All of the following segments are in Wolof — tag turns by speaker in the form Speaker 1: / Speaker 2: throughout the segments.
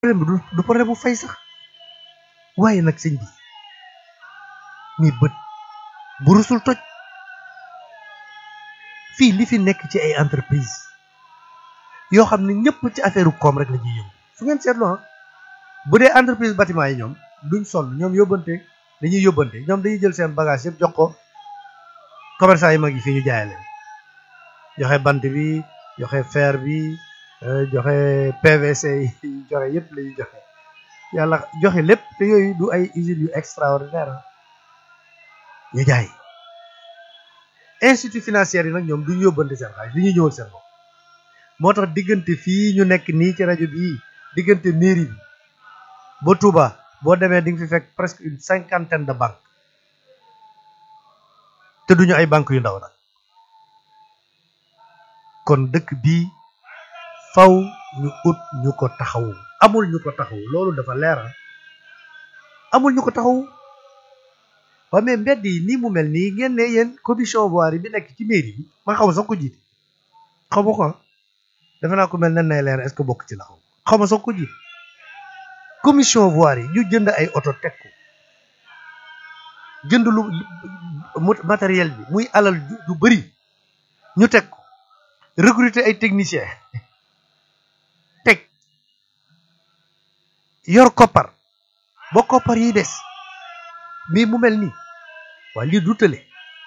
Speaker 1: problème bi du du problème bu fay sax waaye nag sëñ bi mi bët bu rusul toj fii li fi nekk ci ay entreprise yoo xam ne ñëpp ci affaire koom rek la ñuy yëngu su ngeen seetloo bu dee entreprise bâtiment yi ñoom duñ sonn ñoom yóbbante dañuy yóbbante ñoom dañuy jël seen bagage yëpp jox ko commerçant yi mag yi fii ñu jaay leen joxe bant bi joxe fer bi joxe PVC yi joxe yëpp la ñuy joxe yàlla joxe lépp te yooyu du ay usines yu extraordinaire ñu jaay institut financier yi nag ñoom duñ yóbbante seen xaalis li ñuy ñëwal seen bopp moo tax diggante fii ñu nekk nii ci rajo bii diggante mairie bi ba Touba boo demee di nga fi fekk presque une cinquantaine de banques te duñu ay banques yu ndaw nag kon dëkk bii faw ñu ut ñu ko taxawu amul ñu ko taxawu loolu dafa leer amul ñu ko taxawu waaye mais mbedd yi nii mu mel nii ngeen ne yéen commission voirie bi nekk ci mairie bi man xaw ma sax ko jiite xaw ma ko defe naa ko mel nen nay leer est-ce que bokk ci la xaw xaw ma sax ko jiite commission voirie yi ñu jënd ay oto teg ko jënd lu matériel bi muy alal ju bëri ñu teg ko recruter ay techniciens teg yor koppar ba koppar yi des mais mu mel nii waa lii du tële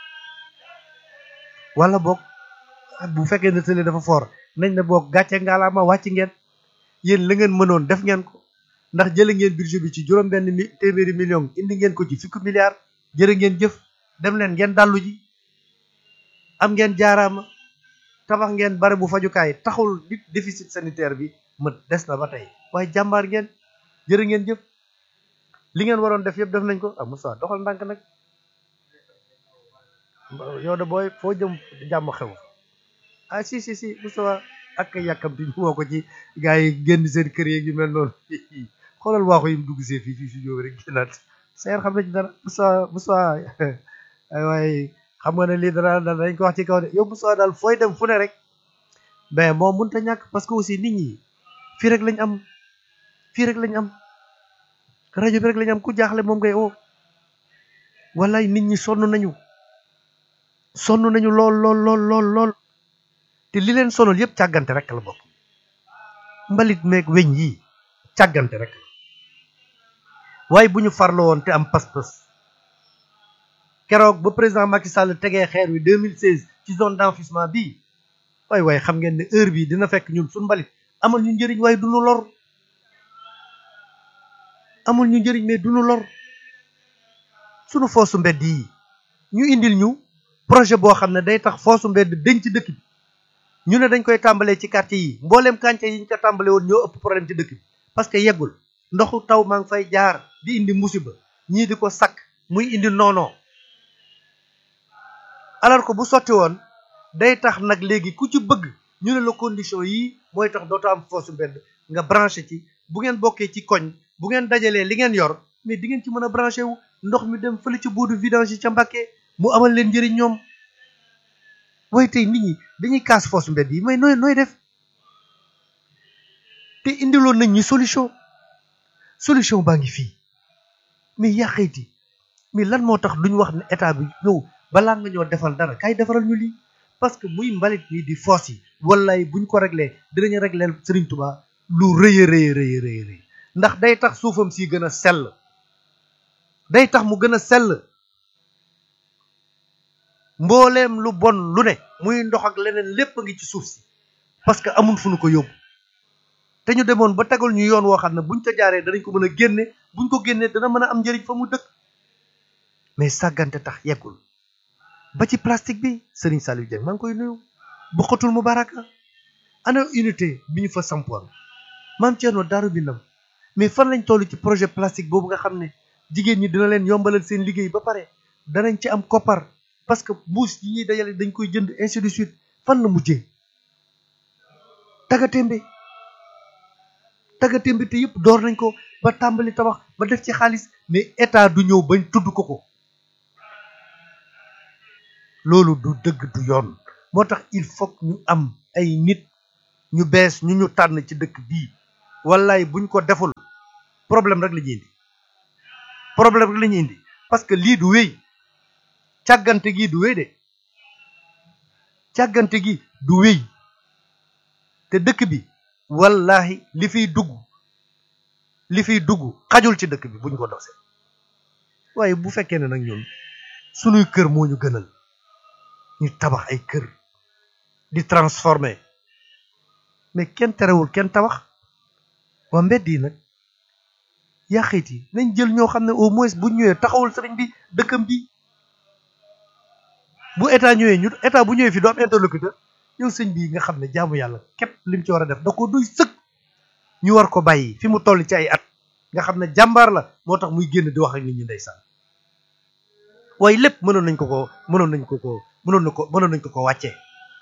Speaker 1: wala boog bu fekkee ne tële dafa fort nañ ne boog gàcce ngaalaama wàcc ngeen yéen la ngeen mënoon def ngeen ko ndax jële ngeen budget bi ci juróom benn mi téeméeri million indi ngeen ko ci fukki milliards jërë ngeen jëf dem leen ngeen dallu ji am ngeen jaaraama tabax ngeen bare bu fajukaay taxul nit déficit sanitaire bi mët des na ba tey waaye jàmbaar ngeen jërë ngeen jëf li ngeen waroon def yëpp def nañ ko ah Moussa doxal ndànk nag yow de booy foo jëm jàmm xew ah si si si Moussa ak yàkkamti ñu woo ko ci gars yi génn seen kër yeeg yu mel noonu xoolal waaxu yi mu dugg see fii fii si jóob rek génnaat seer xam na ci dara Moussa Moussa waaye xam nga ne lii dara dañ ko wax ci kaw de yow Moussa daal fooy dem fu ne rek mais moom mënut a ñàkk parce que aussi nit ñi fii rek lañ am fii rek lañ am rajo bi rek lañ am ku jaaxle moom ngay oo wallaay nit ñi sonn nañu sonn nañu lool lool lool lool lool te li leen sonal yëpp càggante rek la bokk mbalit meeg weñ yi càggante rek la waaye bu ñu farlo woon te am pas-pas keroog ba président Macky Sall tegee xeer wi 2016 ci zone d'enfouissement bii waay waaye xam ngeen ne heure bi dina fekk ñun suñ mbalit amal ñu njëriñ waaye du ñu lor amul ñu njëriñ mais du ñu lor sunu foosu mbedd yi ñu indil ñu projet boo xam ne day tax foosu mbedd dañ ci dëkk bi ñu ne dañ koy tàmbalee ci quartier yi mbooleem quartier yi ñu ko tàmbale woon ñoo ëpp problème ci dëkk bi parce que yeggul ndoxu taw maa ngi fay jaar di indi musiba ñii di ko sakk muy indi noonoo alors que bu sotti woon day tax nag léegi ku ci bëgg ñu ne la condition yi mooy tax dootoo am foosu mbedd nga branché ci bu ngeen bokkee ci koñ bu ngeen dajalee li ngeen yor mais di ngeen ci mën a branché wu ndox mi dem fële ci boodu vidange yi ca Mbàkke mu amal leen njëriñ ñoom waaye tey nit ñi dañuy kaas foosu mbedd yi mais nooy nooy def te indiloon nañ ñi solution solution baa ngi fii mais yàqeeti mais lan moo tax duñ wax ne état bi ñëw balaa nga ñoo defal dara kay defaral ñu lii parce que muy mbalit mi di foos yi wallaay buñ ko réglé dinañu réglé Serigne Touba lu rëy a rëy rëy rëy rëy ndax day tax suufam si gën a sell day tax mu gën a sell mbooleem lu bon lu ne muy ndox ak leneen lépp a ngi ci suuf si parce que amul fu nu ko yóbbu te ñu demoon ba tegal ñu yoon woo xam ne buñ ko jaaree danañ ko mën a génne buñ ko génnee dana mën a am njëriñ fa mu dëkk mais sàggante tax yeggul ba ci plastique bi Serigne Saliou Dieng maa ngi koy nuyu bu xotul mu baraka ana unité bi ñu fa sampoon maam Thierno Daaru Minam mais fan lañ toll ci projet plastique boobu nga xam ne jigéen ñi dina leen yombalal seen liggéey ba pare danañ ci am koppar parce que mbuus yi ñuy dajale dañ koy jënd ainsi de suite fan la mujjee tagatémbe tagatémbe te yëpp door nañ ko ba tàmbali tabax ba def ci xaalis mais état du ñëw bañ tudd ko ko loolu du dëgg du yoon moo tax il faut ñu am ay nit ñu bees ñu ñu tànn ci dëkk bii wallaay buñ ko deful problème rek la ñuy indi problème rek la ñuy indi parce que lii du wéy càggante gi du wéy de càggante gi du wéy te dëkk bi wallahi li fiy dugg li fiy dugg xajul ci dëkk bi buñ ko dose waaye bu fekkee ne nag ñun sunuy kër moo ñu gënal ñu tabax ay kër di transformer mais kenn terewul kenn tabax waa mbedd yi nag yaa xëyt yi nañ jël ñoo xam ne au moins bu ñëwee taxawul sëriñ bi dëkkam bi bu état ñëwee ñu état bu ñëwee fi du am interlocuteur yow sëñ bi nga xam ne jaamu yàlla képp lim ci war a def da ko doy sëkk ñu war ko bàyyi fi mu toll ci ay at nga xam ne jàmbaar la moo tax muy génn di wax ak nit ñi ndeysaan waaye lépp mënoon nañ ko ko mënoon nañ ko ko mënoon na ko mënoon nañ ko ko wàccee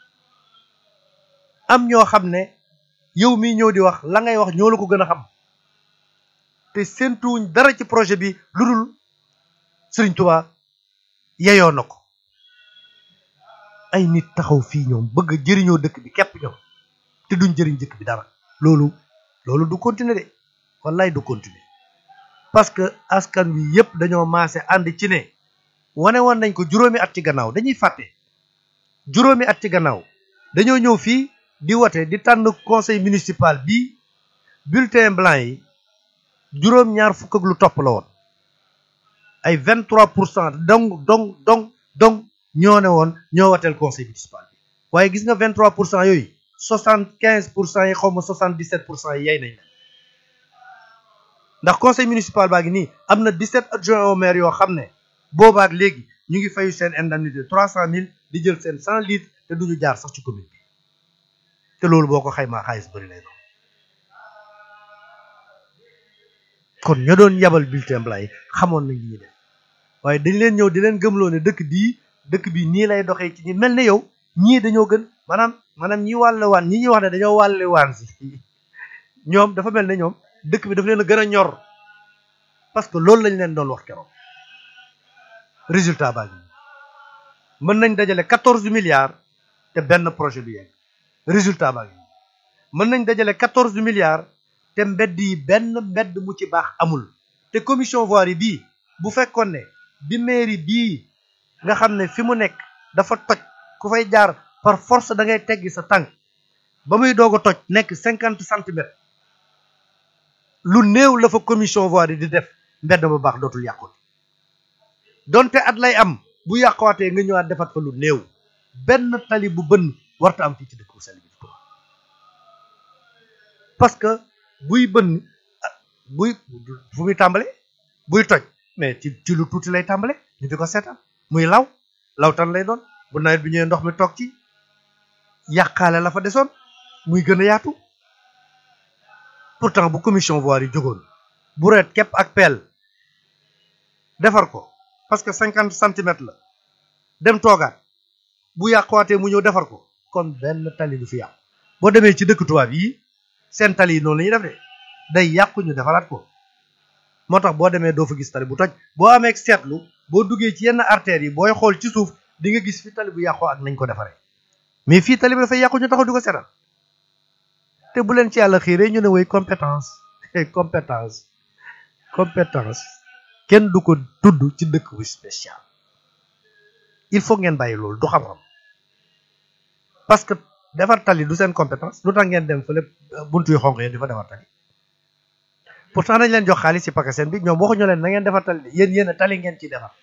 Speaker 1: am ñoo xam ne yow mii ñëw di wax la ngay wax ñoo la ko gën a xam te séentuwuñ dara ci projet bi lu dul Sëriñ Tuubaa yeyoo na ko ay nit taxaw fii ñoom bëgg a jëriñoo dëkk bi képp ñoom te duñ jëriñ dëkk bi dara loolu loolu du continuer de wallaay du continuer parce que askan wi yépp dañoo maase ànd ci ne wane woon nañ ko juróomi at ci gannaaw dañuy fàtte juróomi at ci gannaaw dañoo ñëw fii di wote di tànn conseil municipal bi bulletin blanc yi juróom ñaar fukk ak lu topp la woon ay vingt trois pour cent dong dong dong dong ñoo ne woon ñoo wateel conseil municipal bi waaye gis nga vingt trois pour cent yooyu soixante quinze pour cent yi xaw ma soixante dix sept pour cent yi yey nañ ndax conseil municipal baa ngi nii am na dix sept adjoint au maire yoo xam ne boobaak léegi ñu ngi fayu seen indemnité trois cent mille di jël seen cent litres te duñu jaar sax ci commune bi te loolu boo ko xaymaa xaalis bëri lay doon kon ña doon yabal bulletin blanc yi xamoon nañ li ñuy def waaye dañ leen ñëw di leen gëmloo ne dëkk bii dëkk bii nii lay doxee ci ñi mel ne yow ñii dañoo gën maanaam maanaam ñi wàll waan ñi ñuy wax ne dañoo wàlle waan si ñoom dafa mel ne ñoom dëkk bi dafa leen a gën a ñor parce que loolu lañ leen doon wax keroog résultat baa ngi mën nañ dajale quatorze milliards te benn projet bi yegg résultat baa ngi mën nañ dajale quatorze milliards te mbedd yi benn mbedd mu ci baax amul te commission voirie bii bu fekkoon ne bi mairie bii nga xam ne fi mu nekk dafa toj ku fay jaar par force da ngay teggi sa tànk ba muy doog a toj nekk cinquante centimètres lu néew la fa commission voirie di def mbedd ba baax dootul yàqut donte at lay am bu yàquwaatee nga ñëwaat defat fa lu néew benn tali bu bënn warta am fii ci dëkk bu sell bi di Tuuba parce que buy bënn buy fu muy tàmbale buy toj mais ci ci lu tuuti lay tàmbale ñu di ko seetaan muy law lawtan lay doon bu nawet bi ñëwee ndox mi toog ci yàqaale la fa desoon muy gën a yaatu pourtant bu commission voirie yi jógoon bu reet képp ak peel defar ko parce que cinquante centimètres la dem toogaat bu yàquwaatee mu ñëw defar ko kon benn tali du fi yàqu boo demee ci dëkk tubaab yi seen tali yi noonu la ñuy def de day yàqu ñu defaraat ko moo tax boo demee doo fa gis tali bu toj boo amee seetlu boo duggee ci yenn artères yi booy xool ci suuf di nga gis fi tali bu yàqoo ak nañ ko defaree mais fii tali bi dafay yàqu ñu taxaw di ko seetal te bu leen ci yàlla xiiree ñu ne woy compétence compétence compétence kenn du ko tudd ci dëkk bu spécial il faut ngeen bàyyi loolu du xam-xam parce que defar tali du seen compétence lu tax ngeen dem fële buntu yu xonq yéen di fa defar tali pourtant dañ leen jox xaalis ci pakaseen bi ñoom waxuñu leen na ngeen defar tali yéen yéen a tali ngeen ciy defar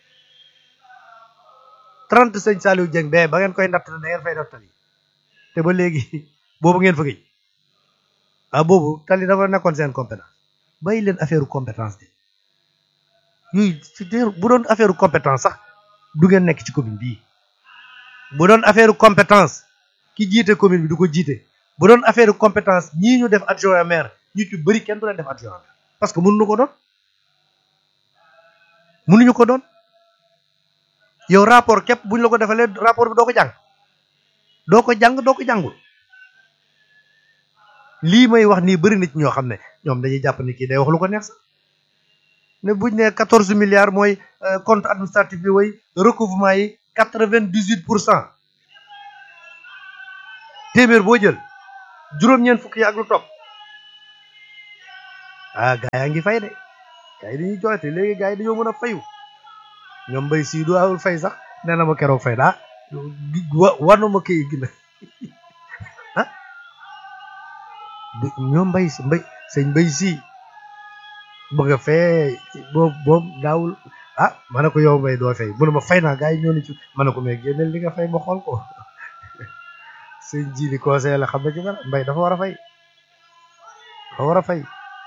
Speaker 1: trente sëñ Saliou Dieng bee ba ngeen koy natt da ngeen fay def tali te ba léegi boobu ngeen fa gëj ah boobu tali dafa nekkoon seen compétence bàyyi leen affaire compétence de yooyu bu doon affaire compétence sax du ngeen nekk ci commune bii bu doon affaire compétence ki jiite commune bi du ko jiite bu doon affaire compétence ñii ñu def adjoint maire ñu ci bëri kenn du leen def adjoint maire parce que mënuñu ko doon mënuñu ko doon yow rapport képp buñ la ko defalee rapport bi doo ko jàng doo ko jàng doo ko jàngul lii may wax nii bëri na ci ñoo xam ne ñoom dañuy jàpp ni kii day wax lu ko neex sax ne buñ ne quatorze milliards mooy compte administratif bi way recouvrement yi quatre vingt dix huit pour cent téeméer boo jël juróom-ñeent fukk yi ak lu topp ah gaa yaa ngi fay de gaa yi dañuy jooyte léegi gaa yi dañoo mën a fayu ñoom mbay sii du awul fay sax nee na ma keroog fay daa wa wanuma kii gi nag ah ñoom mbay si mbay sëñ mbay sii bëgg a fee boobu boobu daawul ah ma ne ko yow mbay doo fay mu ne ma fay naa gaa yi ñoo ni ci ma ne ko mais génneel li nga fay ma xool ko sëñ ji li conseil la xam na ci dara mbay dafa war a fay dafa war a fay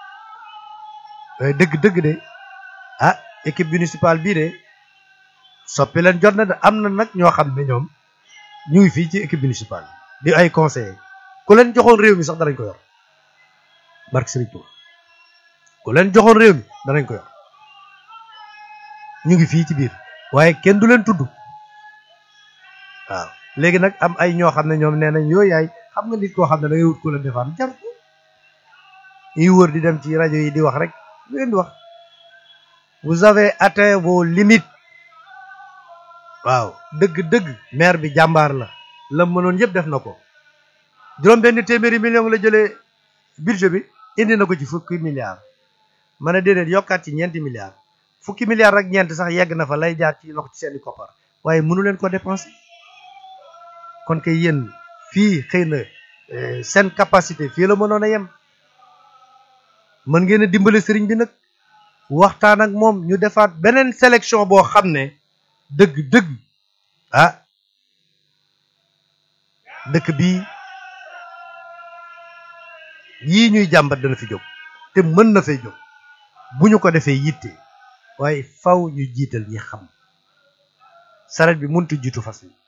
Speaker 1: dëgg dëgg de ah équipe municipale bii de soppi leen jot na de am na nag ñoo xam ne ñoom ñu ngi fii ci équipe municipale di ay conseillers ku leen joxoon réew mi sax danañ ko yor barke Sëriñ Tuuba ku leen joxoon réew mi danañ ko yor ñu ngi fii ci biir waaye kenn du leen tudd waaw léegi nag am ay ñoo xam ne ñoom nee nañ yooyu yaay xam nga nit koo xam ne da ngay wut ku la defaan jar ko ñuy wër di dem ci rajo yi di wax rek lu leen di wax vous avez atteint vos limites waaw dëgg-dëgg maire bi jàmbaar la la mënoon yëpp def na ko juróom benn téeméeri million la jëlee budget bi indi na ko ci fukki milliards ma ne déedéet yokkaat ci ñeenti milliards fukki milliards ak ñeent sax yegg na fa lay jaar ci loxo ci seeni koppar waaye mënu leen ko dépenser kon kay yéen fii xëy na seen capacité fii la mënoon a yem mën ngeen a dimbale sëriñ bi nag waxtaan ak moom ñu defaat beneen sélection boo xam ne dëgg-dëgg ah dëkk bii yii ñuy jàmbat dana fi jóg te mën na fay jóg bu ñu ko defee yitte waaye faw ñu jiital ñi xam saret bi mënut jiitu fas yi